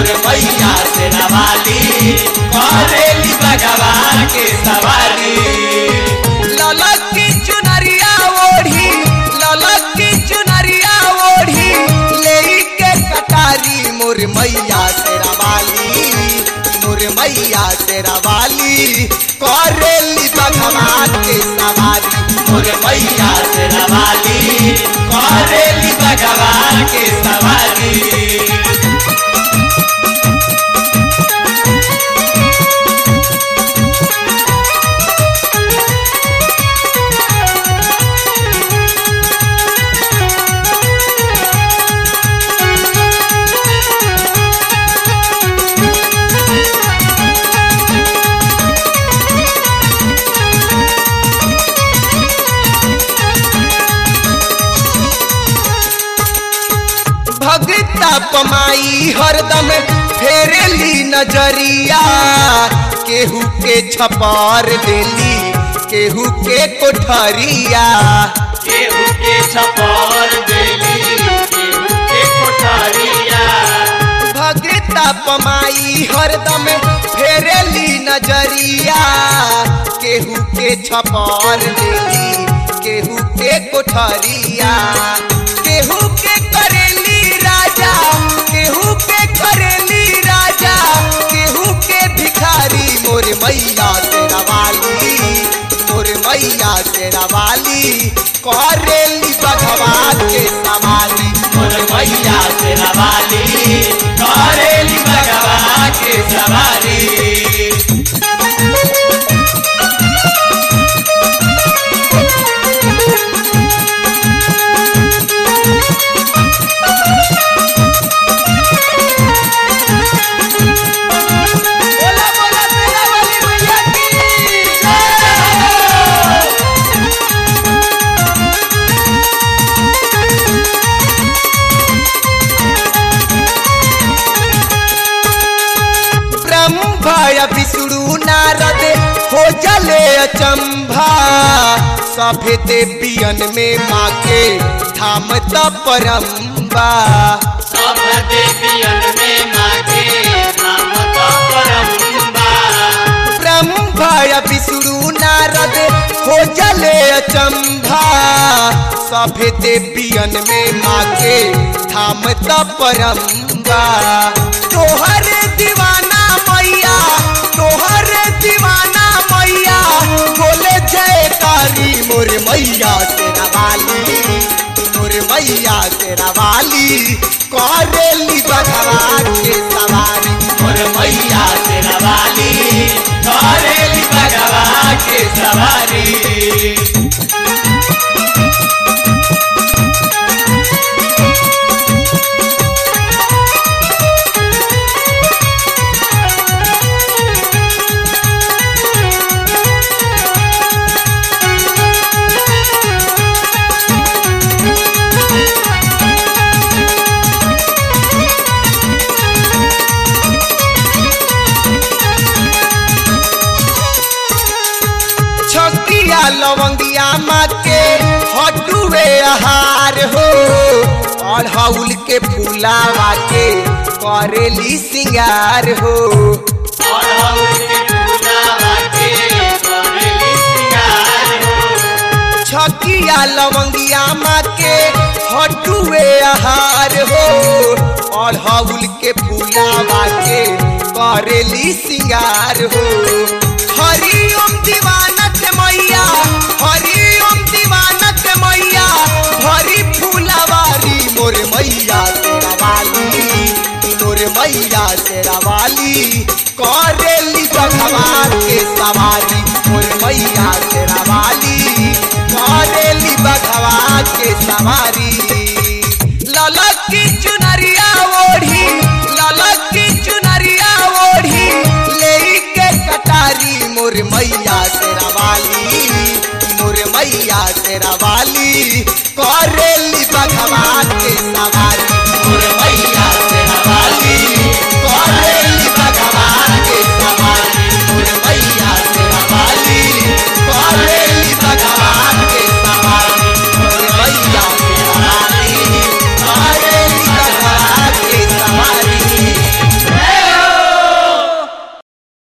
मोर मैया से रवाली करेली भगवान के सवारी ललक की चुनरिया ओढ़ी ललक की चुनरिया ओढ़ी ले के कटारी मोर मैया से रवाली मोर मैया से रवाली करेली भगवान के सवारी मोर मैया से रवाली करेली भगवान के सवारी भगता पमाई हरदम फेरेली नजरिया केहू के छपार देली केहू के कोठरिया केहू के छपर देली केहू के कोठरिया भगता पमाई हरदम फेरेली नजरिया केहू के छपार देली केहू के कोठरिया केहू के करेली राजा केहू के करेली राजा केहू के भिखारी मोर मैया से रवाली मोर मैया से रवाली करेली भगवान के सवाली मोर मैया से रवाली करेली भगवान के सवारी बोला बोला तेरा वाली मैया की जय। ब्रह्मा विष्णु नारद हो जले अचंभा सभे देवियन में माँ के धाम परम्बा सब देवियन में मागे नाम तो परम्बा ब्रह्मा विष्णु नारद हो जले अचंभा सभे देवियन में माँ के धाम परम्बा तोहर दीवाना मैया तोहर दीवाना मैया बोले जयकारी मोर मैया से रवाली मोर मैया से रवाली करेली भगवान के सवारी मोर मैया से रवाली करेली भगवान के सवारी छकिया लवंगिया माँ के हटुए आहार हो अढ़ौल के फूलावा के करेली सिंगार हो अड़हुल के फूलावा के करेली सिंगार हो। छकिया लवंगिया माँ के हटुए आहार हो अढ़ौल के फूलावा के करेली सिंगार हो हरिओम दीवानक मैया हरिओम दीवानक मैया भरी फूलवारी मोर मैया तेरा वाली मोर मैया तेरा वाली करेली भगवान के सवारी मोर मैया तेरा वाली करेली भगवान के सवारी ललक की चुनरिया ओढ़ी ललक की चुनरिया ओढ़ी ले के कटारी मोर मैया तेरा वाली मोर मैया तेरा वाली करेली भगवान के सवारी